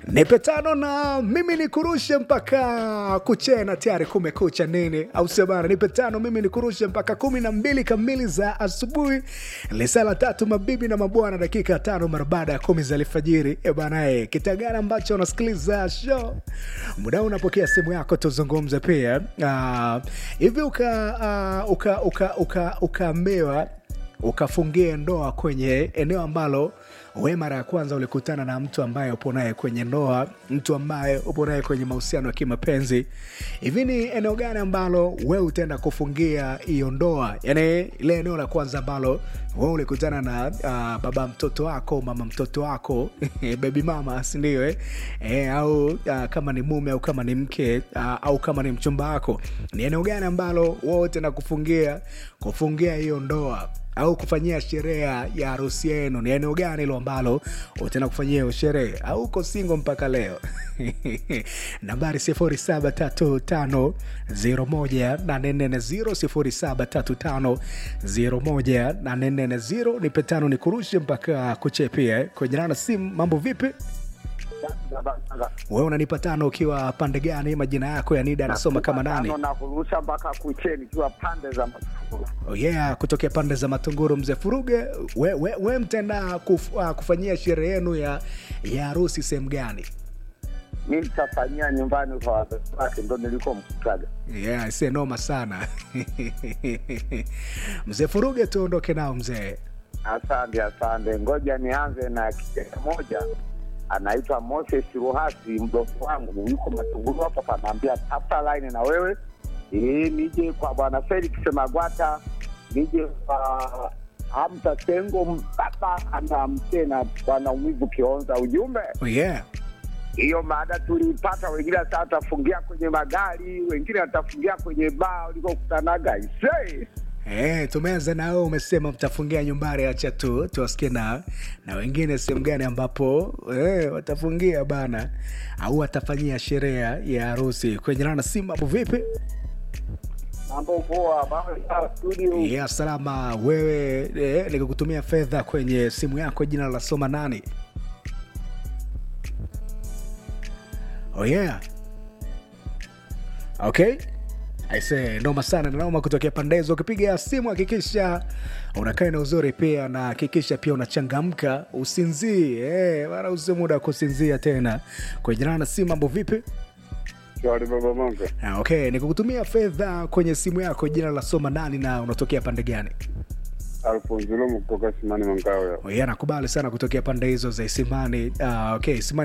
nipe tano na mimi nikurushe mpaka kuchena tayari kumekucha nini au sio bana nipe tano mimi nikurushe mpaka kumi na mbili kamili za asubuhi lisala tatu mabibi na mabwana dakika tano mara baada ya kumi za alfajiri e bana e, kitagana ambacho unasikiliza show muda huu unapokea simu yako tuzungumze pia Ah, hivi uka uh, uka uka uka ukaambiwa ukafungie ndoa kwenye eneo ambalo we mara ya kwanza ulikutana na mtu ambaye upo naye kwenye ndoa mtu ambaye upo naye kwenye mahusiano ya kimapenzi hivi ni eneo gani ambalo we utaenda kufungia hiyo ndoa yani ile eneo la kwanza ambalo we ulikutana na uh, baba mtoto wako mama mtoto wako bebi mama sindio eh? eh, au uh, kama ni mume au kama ni mke uh, au kama ni mchumba wako ni eneo gani ambalo we utaenda kufungia kufungia hiyo ndoa au kufanyia sherehe ya harusi yenu ni eneo gani hilo ambalo utaenda kufanyia hiyo sherehe au uko singo mpaka leo nambari 0735018440 0735018440 ni petano ni kurushe mpaka kuchepia eh. kwenye rana simu mambo vipi wewe unanipa tano ukiwa pande gani majina yako ya nida anasoma kama nani na kurusha mpaka kucheni ikiwa pande za Masukuru. Oh yeah, kutokea pande za Matunguru, mzee Furuge, we, we, we mtaenda kuf, uh, kufanyia sherehe yenu ya ya harusi sehemu gani? Mi nitafanyia nyumbani kwa wazazi wake, ndo nilikomkutaga. Yeah, se noma sana mzee Furuge, tuondoke nao mzee. Asante, asante. Ngoja nianze na kijana moja anaitwa Moses Ruhasi, mdogo wangu yuko Matunguru hapa, kanaambia tafuta line na wewe ili nije kwa bwana Felix Magwata, nije kwa Hamza Sengo, baba anamke na bwana Umivu Kionza. Ujumbe Oh yeah. hiyo maada tuliipata, wengine sasa watafungia kwenye magari, wengine watafungia kwenye baa ulikokutanaga ise Eh, tumeanza na wewe umesema mtafungia nyumbani, acha tu tuwasikie na na wengine sehemu gani ambapo eh, watafungia bana au watafanyia sherehe ya harusi kwenye rana simu. Hapo vipi? mambo poa, mambo sawa studio. ya salama wewe eh, nikakutumia fedha kwenye simu yako jina la soma nani oh yeah okay aise noma sana noma kutokea pande hizo ukipiga simu hakikisha unakaa na uzuri pia na hakikisha pia unachangamka usinzii eh, wala usi muda wa kusinzia tena kwenye jina na simu mambo vipi Shwari baba Mongo. Ah, okay nikukutumia fedha kwenye simu yako jina la soma nani na unatokea pande gani Alfonso Lomo kutoka Simani Mangawe. Oh, yeah, nakubali sana kutokea pande hizo za Isimani. Uh, okay, Isimani